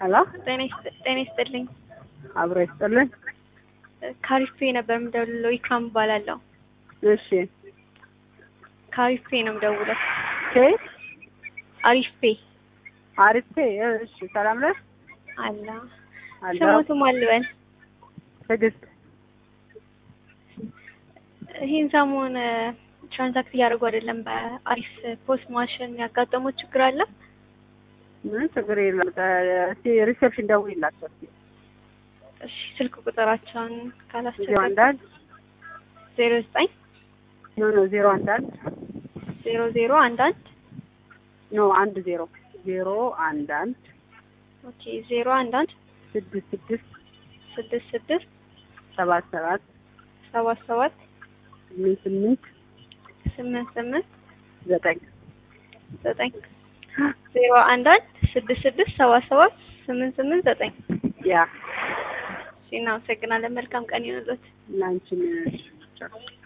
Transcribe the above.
ሄሎ ጤና ይስጥ- ጤና ይስጥልኝ። አብሮ ይስጥልን። ካሪፌ ነበር የምደውለው። ኢክራም እባላለሁ። እሺ ካሪፌ ነው የምደውለው። ኬት አሪፌ አሪፌ እሺ፣ ሰላም ነህ? አላ አለሁ። ስሞቱ ማልበል ትዕግስት ይህን ሰሞን ትራንዛክት እያደረጉ አይደለም። በአሪፍ ፖስት ማሽን ያጋጠሙት ችግር አለ። ምን ችግር የለም። እስኪ ሪሴፕሽን ደውይላቸው እስኪ። እሺ ስልክ ቁጥራቸውን ዜሮ ካላስቸገር አንድ አንድ ዜሮ ዘጠኝ ኖ ኖ ዜሮ አንድ አንድ ዜሮ ዜሮ አንድ አንድ ኖ አንድ ዜሮ ዜሮ አንድ አንድ ኦኬ ዜሮ አንድ አንድ ስድስት ስድስት ስድስት ስድስት ሰባት ሰባት ሰባት ሰባት ስምንት ስምንት ስምንት ስምንት ዘጠኝ ዘጠኝ ዜሮ አንድ አንድ ስድስት ስድስት ሰባት ሰባት ስምንት ስምንት ዘጠኝ ያ እሺ እናመሰግናለን። መልካም ቀን ይሁንልዎት። እና አንቺን